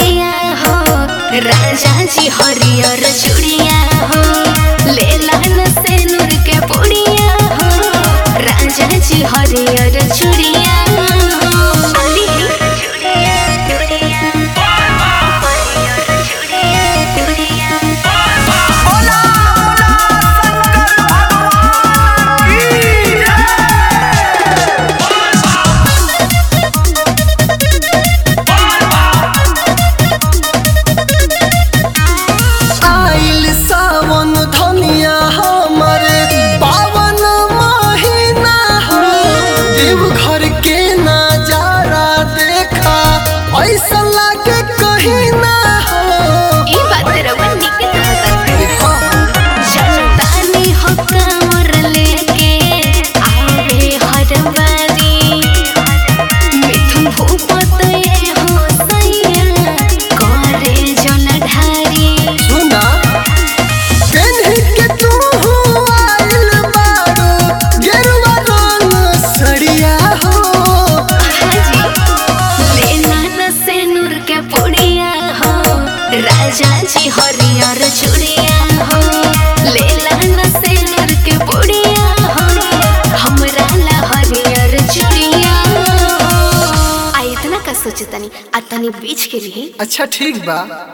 पुड़िया हो राजा जी हरियर चूड़िया हो ले लान से नूर के पुड़िया हो राजा जी हरियर चूड़िया हो अली चूड़िया चूड़िया हरियर चूड़िया चूड़िया बोला बोला शंकर भगवान की जय आइल सावन धनिया हमरे पावन महीना हो देवघर के नजारा देखा ऐसा लागे कहीं ना हो ई बात रवा निक कहता जनतानी हो कांवर लेके आवे हर बारी मिथुन भूपत ये हो सैया करे जल ढारी सुना पेन्ही के तू आइल बारू गेरुआ रंग सड़िया हो हाजी लेना न से नूर के पुड़िया हो राजा जी हरियर चूड़िया हो लेला न से नूर के पुड़िया हो हमरा ला हरियर चूड़िया हो आ इतना का सोचतनी आ तनी बीच के लिए अच्छा ठीक बा